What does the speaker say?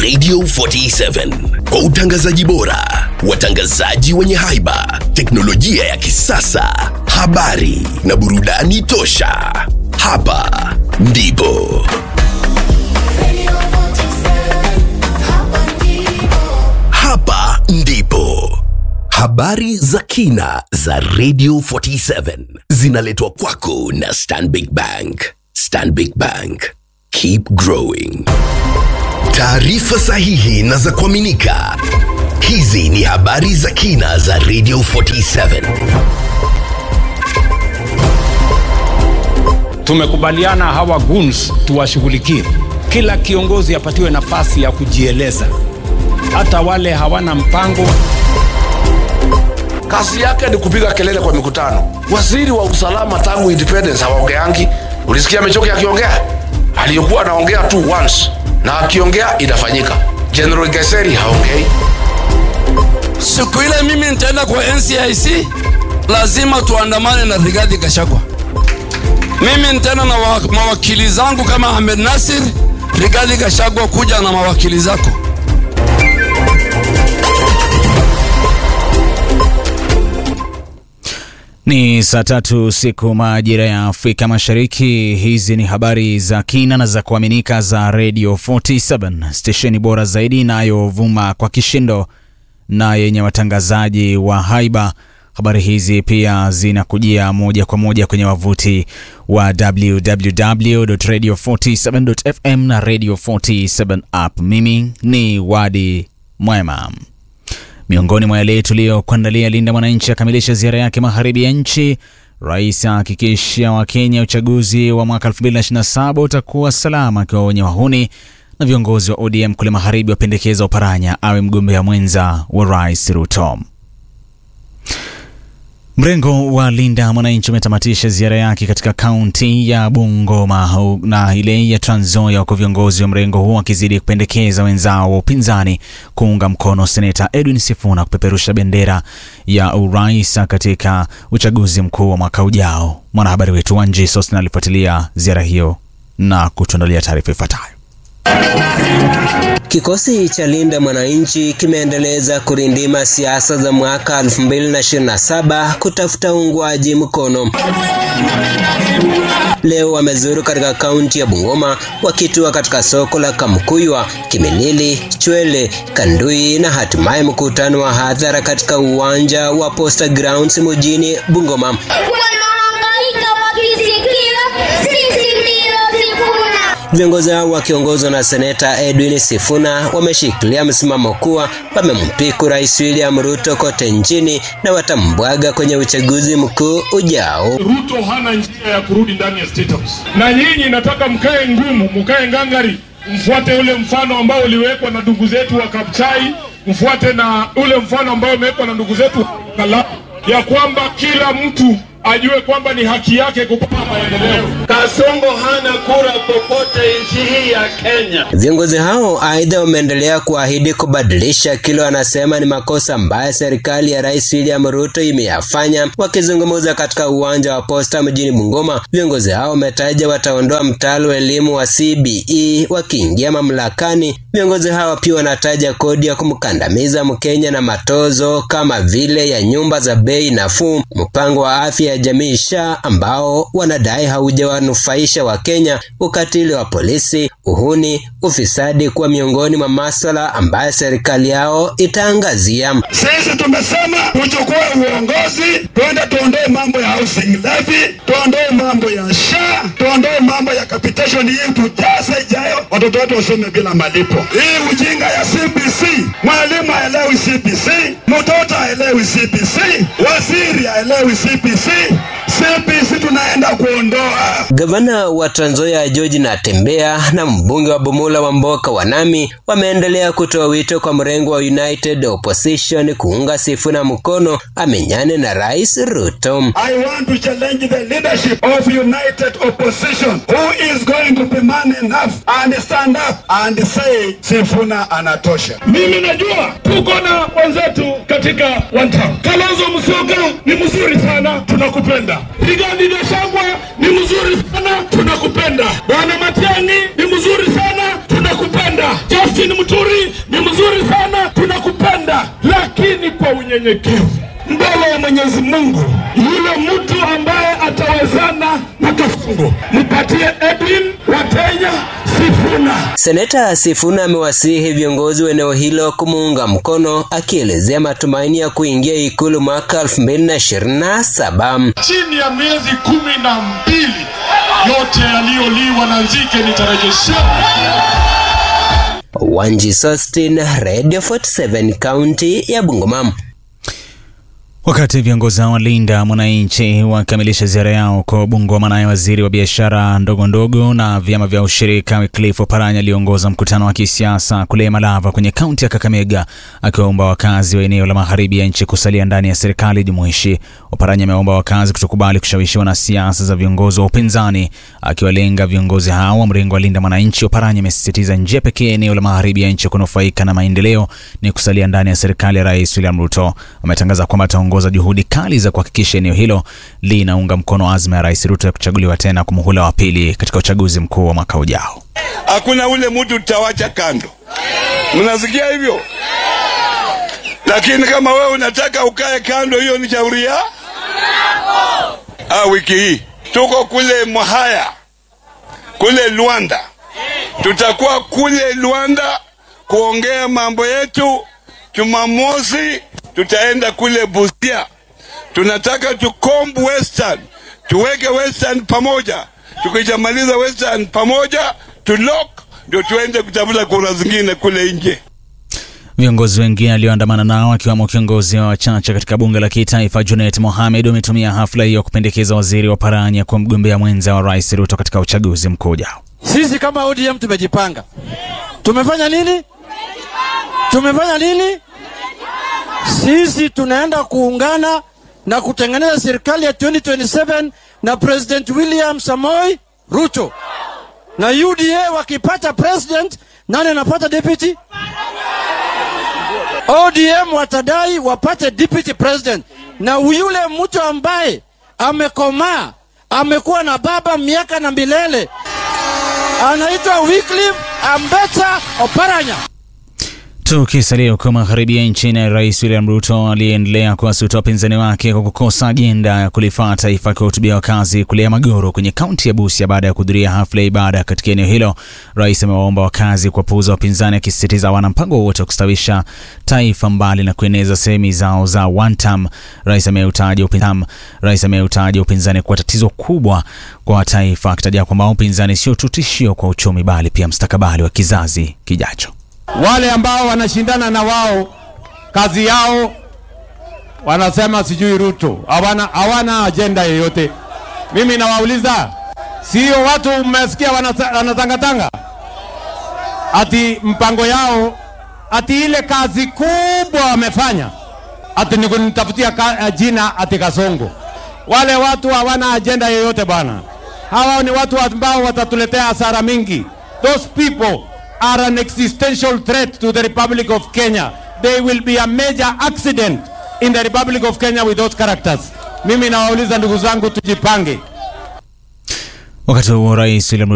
Radio 47 kwa utangazaji bora, watangazaji wenye haiba, teknolojia ya kisasa, habari na burudani tosha. Hapa ndipo hapa ndipo habari za kina za Radio 47 zinaletwa kwako na Stanbic Bank. Stanbic Bank, keep growing. Taarifa sahihi na za kuaminika. Hizi ni habari za kina za Radio 47. Tumekubaliana hawa goons tuwashughulikie. Kila kiongozi apatiwe nafasi ya kujieleza, hata wale hawana mpango. kazi yake ni kupiga kelele kwa mikutano. Waziri wa usalama tangu independence hawaongeangi. Ulisikia Mechoki akiongea? Aliyokuwa anaongea tu once, na akiongea inafanyika. General Geseri haongei. Siku ile mimi nitaenda kwa NCIC, lazima tuandamane na Rigathi Gachagua. Mimi nitaenda na wa- mawakili zangu kama Ahmed Nasir. Rigathi Gachagua, kuja na mawakili zako. Ni saa tatu siku majira ya Afrika Mashariki. Hizi ni habari za kina na za kuaminika za Radio 47 stesheni bora zaidi inayovuma kwa kishindo na yenye watangazaji wa haiba. Habari hizi pia zinakujia moja kwa moja kwenye wavuti wa www.radio47.fm na Radio 47 app. Mimi ni Wadi Mwema. Miongoni mwa yale tuliyokuandalia, Linda Mwananchi akamilisha ziara yake magharibi ya nchi. Rais ahakikisha Wakenya uchaguzi wa mwaka 2027 utakuwa salama, akiwaonya wahuni. Na viongozi wa ODM kule magharibi wapendekeza Oparanya awe mgombea mwenza wa Rais Ruto. Mrengo wa Linda Mwananchi umetamatisha ziara yake katika kaunti ya Bungoma hu- na ile ya Trans Nzoia, huku viongozi wa mrengo huo wakizidi kupendekeza wenzao wa upinzani kuunga mkono seneta Edwin Sifuna kupeperusha bendera ya urais katika uchaguzi mkuu wa mwaka ujao. Mwanahabari wetu Wanji Sosna alifuatilia ziara hiyo na kutuandalia taarifa ifuatayo. Kikosi cha Linda Mwananchi kimeendeleza kurindima siasa za mwaka 2027 kutafuta uungwaji mkono. Leo wamezuru katika kaunti ya Bungoma wakitua katika soko la Kamkuywa, Kimilili, Chwele, Kandui na hatimaye mkutano wa hadhara katika uwanja wa Posta Grounds mjini Bungoma. wanahangaika wakisikia sisi ndio Sifuna. Viongozi hao wakiongozwa na seneta Edwin Sifuna wameshikilia msimamo kuwa wamempiku Rais William Ruto kote nchini na watambwaga kwenye uchaguzi mkuu ujao. Ruto hana njia ya kurudi ndani ya State House, na nyinyi nataka mkae ngumu, mkae ngangari, mfuate ule mfano ambao uliwekwa na ndugu zetu wa Kapchai, mfuate na ule mfano ambao umewekwa na ndugu zetu wa Kala, ya kwamba kila mtu ajue kwamba ni haki yake kupata maendeleo. Kasongo hana kura popote nchi hii ya Kenya. Viongozi hao aidha wameendelea kuahidi kubadilisha kile wanasema ni makosa ambayo serikali ya Rais William Ruto imeyafanya. Wakizungumza katika uwanja wa Posta mjini Bungoma, viongozi hao wametaja wataondoa mtaala wa elimu wa CBE wakiingia mamlakani. Viongozi hao pia wanataja kodi ya kumkandamiza Mkenya na matozo kama vile ya nyumba za bei nafuu, mpango wa afya ya jamii SHA ambao wanadai haujawanufaisha Wakenya, ukatili wa polisi, uhuni, ufisadi kuwa miongoni mwa maswala ambayo serikali yao itaangazia. Sisi tumesema tuchukue uongozi, twende tuondoe mambo ya housing levy, tuondoe mambo ya SHA, tuondoe mambo ya capitation hii, tujaze ijayo, watoto wetu wasome bila malipo. Hii ujinga ya CBC, mwalimu haelewi CBC, mtoto haelewi CBC, waziri haelewi CBC. CBC tunaenda kuondoa. Gavana wa Trans Nzoia George Natembeya na mbunge wa Bumula wa Mboka Wanami wameendelea kutoa wito kwa mrengo wa United Opposition kuunga Sifuna mkono amenyane na Rais Ruto. I want to challenge the leadership of united opposition who is going to be man enough and stand up and say Sifuna anatosha. Mimi najua tuko na wenzetu katika one town. Kalonzo Musyoka ni mzuri sana, tunakupenda. Rigathi Gachagua ni mzuri sana, tunakupenda. Bwana Matiang'i ni mzuri sana, tunakupenda. Justin Muturi unyenyekevu mbele ya Mwenyezi Mungu. Yule mtu ambaye atawezana na kafungo, mpatie Edwin Watenya Sifuna. Seneta Sifuna amewasihi viongozi wa eneo hilo kumuunga mkono, akielezea matumaini ya kuingia ikulu mwaka 2027. Chini ya miezi kumi na mbili yote yaliyoliwa na nzige nitarejeshewa. Wanji Sostin, Radio 47, kaunti ya Bungoma. Wakati viongozi hao walinda mwananchi wakamilisha ziara yao kwa Bungoma, naye waziri wa biashara ndogo ndogo na vyama vya ushirika Wycliffe Oparanya aliongoza mkutano wa kisiasa kule Malava kwenye kaunti ya Kakamega, akiwaomba wakazi wa eneo la magharibi ya nchi kusalia ndani ya serikali jumuishi. Oparanya ameomba wakazi kutokubali kushawishiwa na siasa za viongozi wa upinzani, akiwalenga viongozi hao wa mrengo wa linda mwananchi. Oparanya amesisitiza njia pekee eneo la magharibi ya nchi kunufaika na maendeleo ni kusalia ndani ya serikali ya Rais William Ruto. Ametangaza kwamba ataongoza juhudi kali za kuhakikisha eneo hilo linaunga mkono azma ya Rais Ruto ya kuchaguliwa tena kwa muhula wa pili katika uchaguzi mkuu wa mwaka ujao. Hakuna ule mtu tutawacha kando, mnasikia hivyo? Lakini kama wewe unataka ukae kando, hiyo ni shauri ya ah. Wiki hii tuko kule Mwahaya kule Luanda, tutakuwa kule Luanda kuongea mambo yetu. Jumamosi tutaenda kule Busia, tunataka tukomb Western, tuweke Western pamoja. Tukishamaliza Western pamoja, tulock ndio tuende kutafuta kura zingine kule nje. Viongozi wengine alioandamana nao akiwemo kiongozi wa wachache katika bunge la kitaifa Junet Mohamed wametumia hafla hiyo kupendekeza waziri wa Paranya kuwa mgombea mwenza wa Rais Ruto katika uchaguzi mkuu ujao. Sisi kama ODM tumejipanga. Tumefanya nini? Tumefanya nini? Sisi tunaenda kuungana na kutengeneza serikali ya 2027 na President William Samoei Ruto. Na UDA wakipata president, nani anapata deputy? ODM watadai wapate deputy president, na yule mtu ambaye amekomaa amekuwa na baba miaka na milele anaitwa Wycliffe Ambetsa Oparanya. Tukisalia huko magharibi ya nchi, na Rais William Ruto aliyeendelea kuwasuta wapinzani wake kwa kukosa ajenda ya kulifaa taifa, akiwahutubia wakazi kule Magoro kwenye kaunti ya Busia baada ya kuhudhuria hafla ya ibada katika eneo hilo. Rais amewaomba wakazi kuwapuuza wapinzani, akisisitiza hawana mpango wowote wa kustawisha taifa mbali na kueneza sehemi zao za one term. Rais ameutaja upinzani, Rais ameutaja upinzani kuwa tatizo kubwa kwa taifa, akitaja kwamba upinzani sio tu tishio kwa uchumi, bali pia mstakabali wa kizazi kijacho. Wale ambao wanashindana na wao kazi yao wanasema sijui Ruto, hawana hawana ajenda yoyote. Mimi nawauliza, sio watu mmesikia wanasa- wanatangatanga ati mpango yao ati ile kazi kubwa wamefanya ati ni kunitafutia ka, jina ati Kasongo. Wale watu hawana ajenda yoyote bwana. Hawa ni watu ambao watatuletea hasara mingi. Those people are an existential threat to the Republic of Kenya. They will be a major accident in the Republic of Kenya with those characters. Mimi nawauliza ndugu zangu, tujipange. Wakati huo Rais William